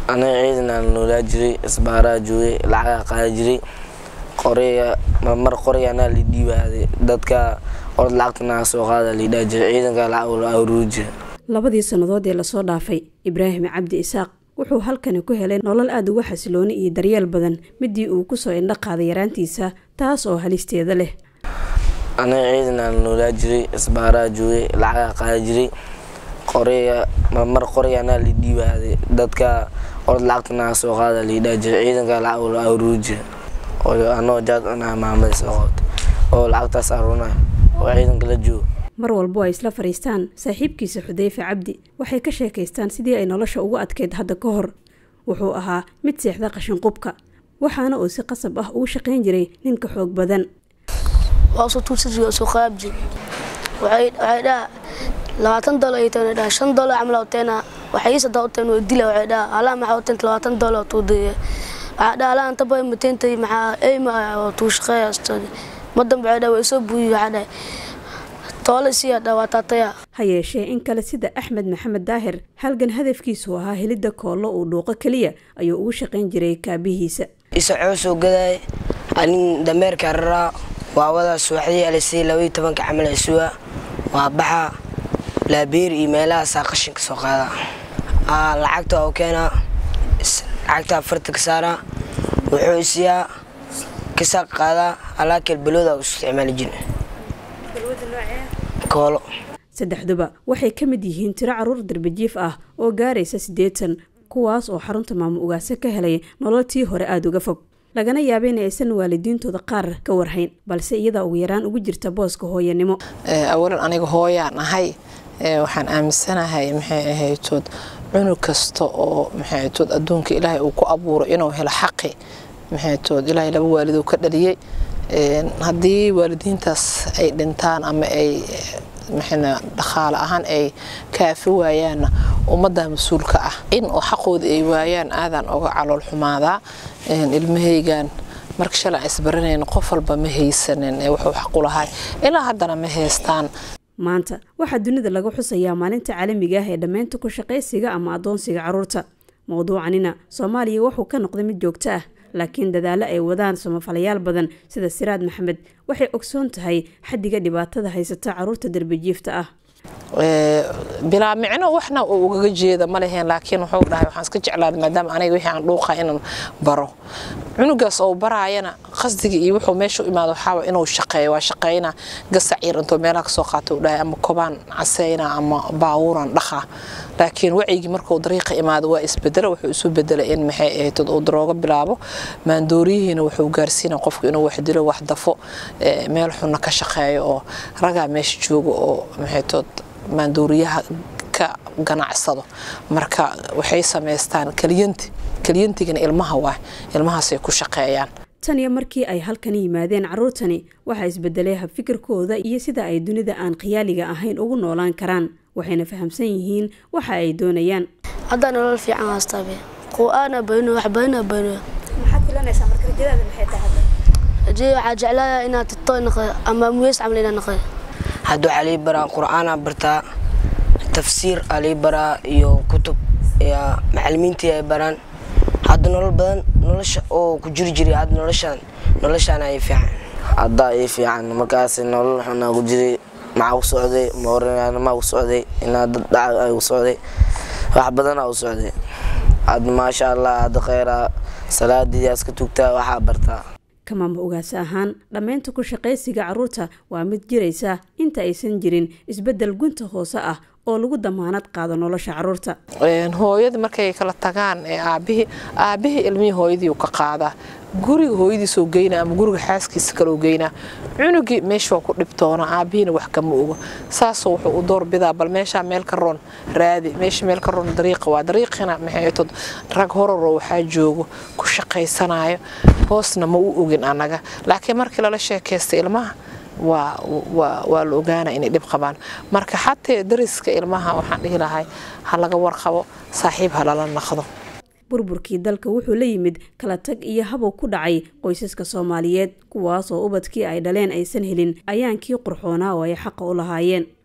aniga ciidanaan noolaa jiray isbaaraa joogay lacagaa qaada jiray qoriga mar qoriga anaa la dhiibaaday dadka orod lacagtanaa soo qaada laidhaa jiray ciidanka lacag la aruuri jira labadii sannadood ee lasoo dhaafay ibraahim cabdi isaaq wuxuu halkani ku helay nolol aada uga xasilooni iyo daryeel badan midii uu kusoo indho qaaday yaraantiisa taas oo halisteeda leh aniga ciidanaan noolaa jiray isbaaraa joogay lacagaa qaada jiray qoriga mar qoriga anaa la dhiibaaday dadka orod lacagtanaa soo qaada laidhaa jiray ciidanka lacag la aruuri jira anoo jaad cunaa maamada soo qabta oo lacagtaas aruunayo oo ciidanka la joogo mar walbo ay isla fadhiistaan saaxiibkiisa xudeyfe cabdi waxay ka sheekaystaan sidii ay nolosha ugu adkeyd hadda ka hor wuxuu ahaa mid seexda qashinqubka waxaana uu si qasab ah ugu shaqayn jiray ninka xoog badan waxay dhaha labaatan dolar ay tahay dhaha shan dolar camal oteena waxay sada oteen oo dila waxay dhaha alaa maxaa oteenta labaatan dolar tuu daya waxaa dhaha alaa anta bay mateentay maxaa eyma oo tuu shaqeeya madanba waxay dhaha waa isoo buuyi waxaa dhahay toole siyaa dhaha waa taataya ha yeeshee in kale sida axmed maxamed daahir halgan hadafkiisu ahaa helidda koollo uu dhuuqo keliya ayuu ugu shaqayn jiray kaabihiisa isacoo soo gadaay anin dameerka raraa waa wadaa subaxdii alisay labaiyo tobanka camal isuwa waa baxa laabeer iyo meelahaasaa qashinka soo qaada lacagta oo keenaa lacagta afarta ka saaraa wuxuu isiyaa kasaaq qaadaa alaakeel balooda u isticmaali jira koolo saddexduba waxay ka mid yihiin tiro caruur darbajiif ah oo gaaraysa siddeetan kuwaas oo xarunta maamo ugaase ka helay nololtii hore aada uga fog lagana yaaba in aysan waalidiintooda qaar ka warhayn balse iyadaa ugu yaraan ugu jirta booska hooyanimo awalan aniga hooyaan ahay waxaan aaminsanahay maxay ahaytood cunug kasta oo maxaytood adduunka ilaahay uu ku abuuro inuu helo xaqi maxaytood ilaahay laba waalid uu ka dhaliyey haddii waalidiintaas ay dhintaan ama ay maxayna dhaqaale ahaan ay kaafi waayaanna ummadda mas-uulka ah in oo xaqooda ay waayaan aadaan oga calool xumaadaa ilmahaygan marka shalay aan isbaranayna qof walba ma haysanin ee wuxuu xaqu lahay ilaa haddana ma haystaan maanta waxaa dunida laga xusayaa maalinta caalamiga ah ee dhammaynta ku shaqaysiga ama addoonsiga carruurta mowduucanina soomaaliya wuxuu ka noqday mid joogto ah laakiin dadaalo ay wadaan samafalayaal badan sida siraad maxamed waxay ogsoon tahay xaddiga dhibaatada haysata carruurta darbajiifta ah bilaa micno waxna uu ugaga jeeda ma leheen laakiin wuxuu dhahay waxaan iska jeclaaday maadaama aniga wixii aan dhuuqa inaan baro cunugaas oo baraayana qasdiga iyo wuxuu meesha u imaado waxaa inuu shaqeeyo waa shaqeyna gasac yar intoo meelaha kasoo qaata uu dhahay ama kobaan caseyna ama baawuran dhaqa laakiin wacyigii markuu dariiqa imaado waa isbedelo wuxuu isu bedelay in maxay ahayd uu darooga bilaabo maandooriyihiina wuxuu gaarsiina qofku inuu wax dilo wax dafo meel xunna ka shaqeeyo oo ragaa meesha jooga oo maxaytood maandooriyaha ka ganacsado marka waxay samaystaan kaliyanti kaliyantigana ilmaha waa ilmahaasay ku shaqeeyaan tan iyo markii ay halkan yimaadeen carruurtani waxaa isbedelay habfikirkooda iyo sida ay dunida aan khiyaaliga ahayn ugu noolaan karaan waxayna fahamsan yihiin waxa ay doonayaan haddaa nolol fiican haastaabe qur-aana bayno wax bayna bayno maxaad filanaysaa marka rajadaada maxay tahay rajada waxaa jeclaaya inaad tito naqda ama muyeys camal inaad naqda hadda waxaa lii baraa qur-aanaa bartaa tafsiir aa lii baraa iyo kutub macalimiintii ay baraan hadda nolol badan nolosha oo ku jiri jiray hadda noloshaan noloshaana ii fiican haddaa ii fiican markaas nolol xunaa ku jiray maxaa ku socday moorinaanimaa ku socday inaa dad dhaca ay ku socday wax badanaa u socday hadda maasha allah hadda kheyraa salaadiidaas ka tugtaa waxaa bartaa kamaama ogaasa ahaan dhammaynta ku shaqaysiga carruurta waa mid jiraysa inta aysan jirin isbeddel gunta hoose ah oo lagu damaanad qaado nolosha carruurta hooyada markay kala tagaan ee aabihii aabihii ilmihii hooyadii uu ka qaadaa guriga hooyadiisoo geynaa ama guriga xaaskiisa kaloo geynaa cunugii meesha waa ku dhibtoona aabihiina wax kama ogo saasoo wuxuu u doorbidaa bal meeshaa meel ka roon raadi meesha meel ka roon dariiqa waa dariiqina maxaytod rag horaroo waxaa joogo ku shaqaysanayo hoosna ma u ogin annaga laakiin markii lala sheekaysta ilmaha waa la ogaana inay dhib qabaan marka xatee dariska ilmaha waxaan dhihi lahay ha laga warqabo saaxiib ha lala naqdo burburkii dalka wuxuu la yimid kala tag iyo habow ku dhacay qoysaska soomaaliyeed kuwaas oo ubadkii ay dhaleen aysan helin ayaankii qurxoonaa oo ay xaqa u lahaayeen